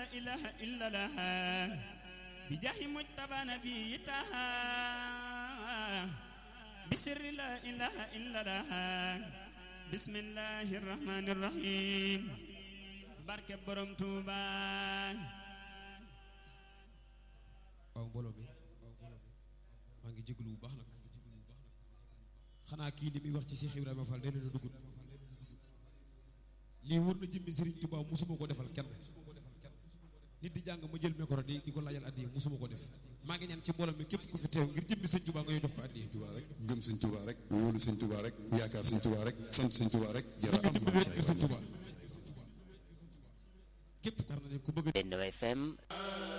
إله إلا الله بجاه مجتبى نبي تاها بسر لا إله إلا الله بسم الله الرحمن الرحيم barke borom Tuuba waaw mbooloo mi maa ngi jégalu bu baax nag xanaa kii li muy wax ci Cheikh Ibrahima Fall nee na duggut lii wër na jëmmi Serigne Touba musuma ko defal kenn nit di jàng ma jël micro di di ko laajal addiya musuma ko def maa ngi ñaan ci mbooloo mi képp ku fi teew ngir jëmmi Serigne Touba nga ñëw jox ko addiya Touba rek gëm sëñ Touba rek wóolu sëñ Touba rek yaakaar sëñ Touba rek sant sëñ Touba rek jërë am dimbali rek Serigne Touba képp kar na ne ku bëgg Benno FM